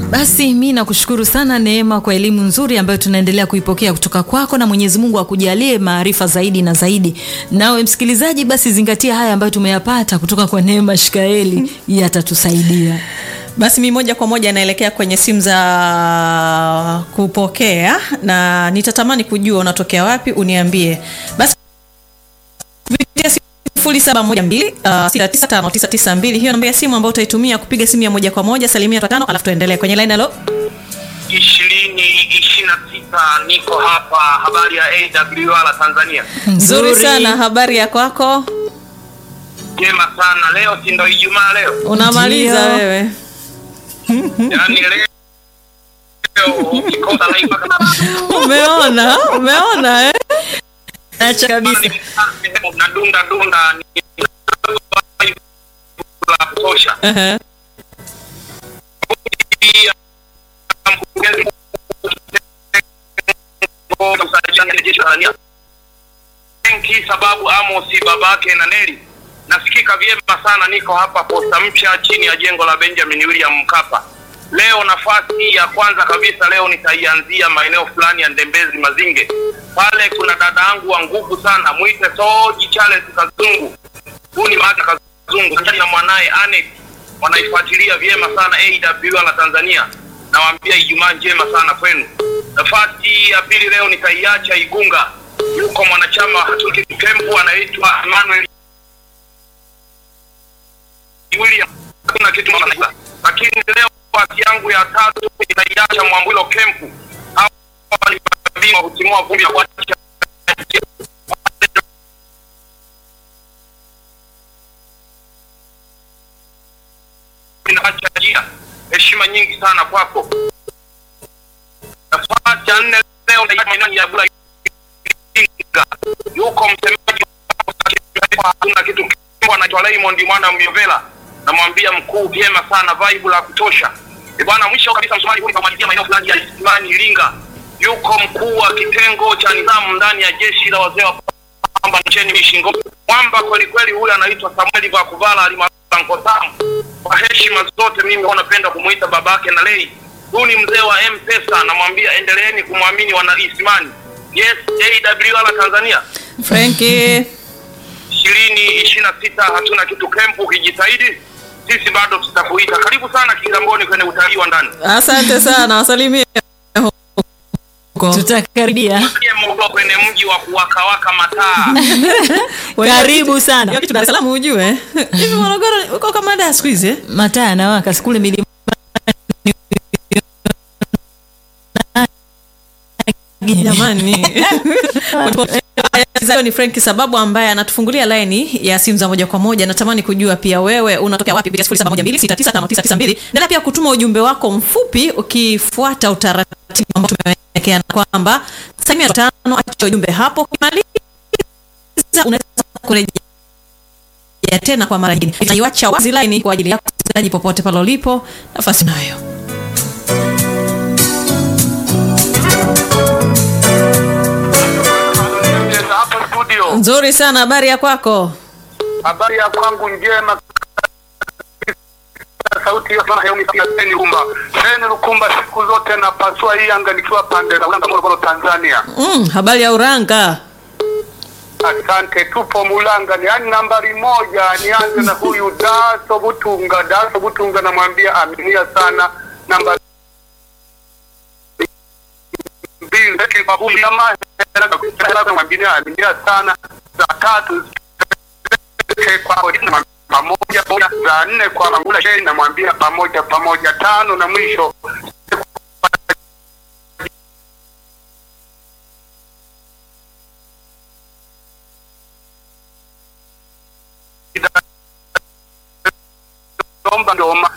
Basi mi nakushukuru sana Neema kwa elimu nzuri ambayo tunaendelea kuipokea kutoka kwako, na Mwenyezi Mungu akujalie maarifa zaidi na zaidi. Nawe msikilizaji, basi zingatia haya ambayo tumeyapata kutoka kwa Neema Shikaeli, yatatusaidia. Basi mi moja kwa moja naelekea kwenye simu za kupokea, na nitatamani kujua unatokea wapi, uniambie basi kupitia sifuri saba moja mbili sita tisa tano tisa tisa mbili. Hiyo namba ya simu ambayo utaitumia kupiga simu ya moja kwa moja. Salimia tano, alafu tuendelee kwenye line. Halo, ishirini ishirini na sita niko hapa. Habari ya AWR Tanzania, nzuri sana. Habari ya kwako? jema sana. Leo si ndo Ijumaa leo? Unamaliza Ndio. wewe? Yaani leo ukikosa live Umeona, umeona eh? Acha kabisa. na dunda dunda ni la kutosha. Ehe. Pia mkurugenzi mkuu wa usajili wa jeshi la Tanzania. Benki sababu Amosi babake na Neli nasikika vyema sana, niko hapa posta mpya chini ya jengo la Benjamin William Mkapa. Leo nafasi ya kwanza kabisa leo nitaianzia maeneo fulani ya Ndembezi Mazinge. Pale kuna dada yangu wa nguvu sana, mwite Soji Charles Kazungu. Huyu ni mama Kazungu Pamoja na mwanaye Anet wanaifuatilia vyema sana AWR la Tanzania. Nawaambia Ijumaa njema sana kwenu. Nafasi ya pili leo nitaiacha Igunga, yuko mwanachama wa Hatuki Kempu anaitwa Emmanuel William. Hakuna kitu mwana. Lakini leo nafasi yangu ya tatu nitaiacha Mwambilo Kempu. Hawa ni mabingwa kutimua vumbi ya kuacha inaacha njia. Heshima nyingi sana kwako. Nafasi ya nne leo naiacha maeneo ya Bula Iringa. Yuko msemaji wa hakuna kitu Kimbo anaitwa Raymond mwana Myovela. Namwambia mkuu vyema sana vibe la kutosha. E bwana, mwisho kabisa msomali huyu kamalizia maeneo fulani ya Isimani Iringa. Yuko mkuu wa kitengo cha nidhamu ndani ya jeshi la wazee wa kwamba ncheni Mishingo. Mwamba kweli kweli, huyu anaitwa Samuel Vakuvala alimaarufu Nkotamu. Kwa heshima zote, mimi huwa napenda kumuita babake na lei. Huyu ni mzee wa M-Pesa, namwambia endeleeni kumwamini wana Isimani. Yes, AWR Tanzania Frankie. ishirini ishirini na sita hatuna kitu kempu, ukijitahidi sisi bado tutakuita. Karibu sana Kigamboni kwenye utalii wa ndani. Asante sana, wasalimie huko. Tutakaribia. Pia mko kwenye mji wa kuwakawaka mataa. Karibu sana. Hiyo kitu Dar es Salaam ujue. Hivi Morogoro uko kama Dar siku hizi? eh? Mataa yanawaka sikule milima Jamani. Hayo ni Frank sababu ambaye anatufungulia laini ya simu za moja kwa moja. Natamani kujua pia wewe unatokea wapi kupitia 0712695992. Endelea pia kutuma ujumbe wako mfupi ukifuata utaratibu ambao tumewekeana kwamba salimia tano, acha ujumbe hapo, kimaliza unaweza kurejea tena kwa mara nyingine. Tunaiacha wazi laini kwa ajili yako msikilizaji, popote pale ulipo, nafasi nayo. Hapa studio, Nzuri sana, habari ya kwako? habari ya kwangu njema. Sauti hiyo sana heuni pia Seni Lumba. Seni Lukumba siku zote napasua hii anga nikiwa pande za Ulanga Morogoro Tanzania. Mm, habari ya Uranga. Asante, tupo Mulanga ni yani nambari moja. Nianze na huyu Daso Butunga. Daso Butunga namwambia aminia sana namba mbili Kibabuli ama namwambia aminia sana za tatu zake kwa pamoja pamoja, za nne kwa Mangula Shei namwambia pamoja pamoja, tano na mwisho Domba Ndoma